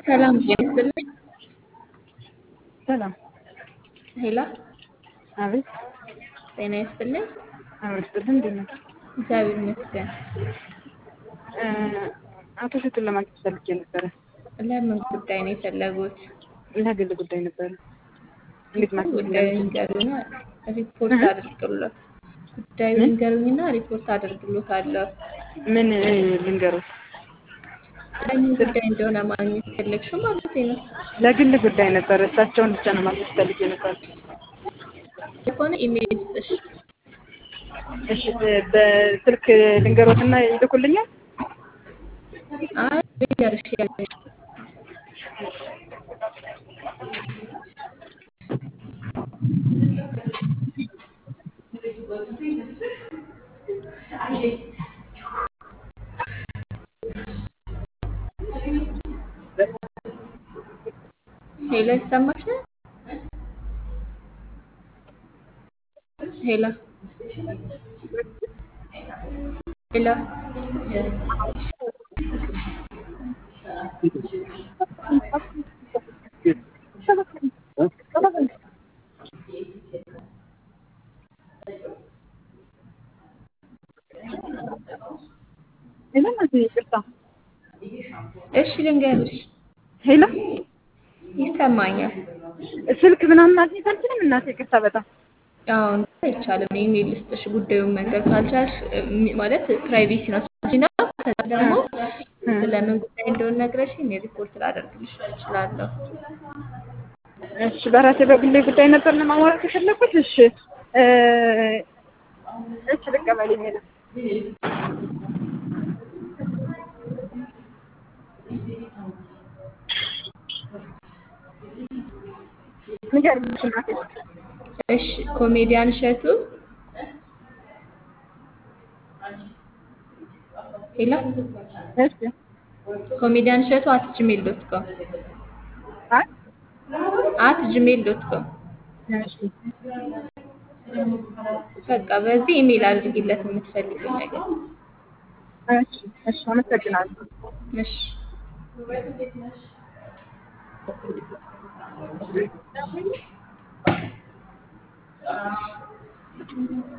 ሰላም ጤና ይስጥልኝ። ሰላም ሄላ አቤት ጤና ይስጥልኝ። አቤት ስጥልን እንዴት ነህ? እግዚአብሔር ይመስገን። እ አቶ እሸቱን ለማግኘት ፈልጌ ነበረ። ለምን ጉዳይ ነው የፈለጉት? ለግል ጉዳይ ነበረ። እንዴት ማግኘት ጉዳዩ እንዳለብኝ ይንገሩና ሪፖርት አድርግሎት። ጉዳዩ ይንገሩኝና ሪፖርት አድርግሎታለሁ። ምን እ ልንገሮት? ለምን ጉዳይ እንደሆነ ማግኘት ፈለግሽው ማለት ነው። ለግል ጉዳይ ነበረ። እሳቸውን ብቻ ነው ማግኘት ፈልጌ ነበር። ከሆነ ኢሜል ስጥሽ። እሺ እ በስልክ ልንገሮትና ይልኩልኛል? አይ ልንገርሽ ያለሽ ሄሎ ይሰማሻል? ሄሎ ሄሎ ሄሎ እናቴ ይቅርታ። እሺ ልንገርሽ፣ ሄሎ ይሰማኛል። ስልክ ምናምን ማግኘት አልችልም እናቴ ይቅርታ በጣም አዎ አይቻልም። ኢሜል ልስጥሽ። ጉዳዩን መንገር ካልቻልሽ እ ማለት ፕራይቬሲ ነው እና ከዛ ደግሞ ስለምን ጉዳይ እንደሆነ ነግረሽ እኔ ሪፖርት ላደርግልሽ እችላለሁ። እሺ በራሴ በግሌ ጉዳይ ነበር ለማሟላት የፈለኩት። እሺ እ እሺ ልቀበል የሚል ንገሪኝ እሺ እናቴ። እሺ ኮሜዲያን እሸቱ ሄሎ እሺ ኮሜዲያን እሸቱ አት ጂሜል ዶት ኮም አይ አት ጂሜል ዶት ኮም እሺ በቃ በዚህ ኢሜል አድርጊለት የምትፈልጊው ነገር። እሺ እሺ አመሰግናለሁ። እሺ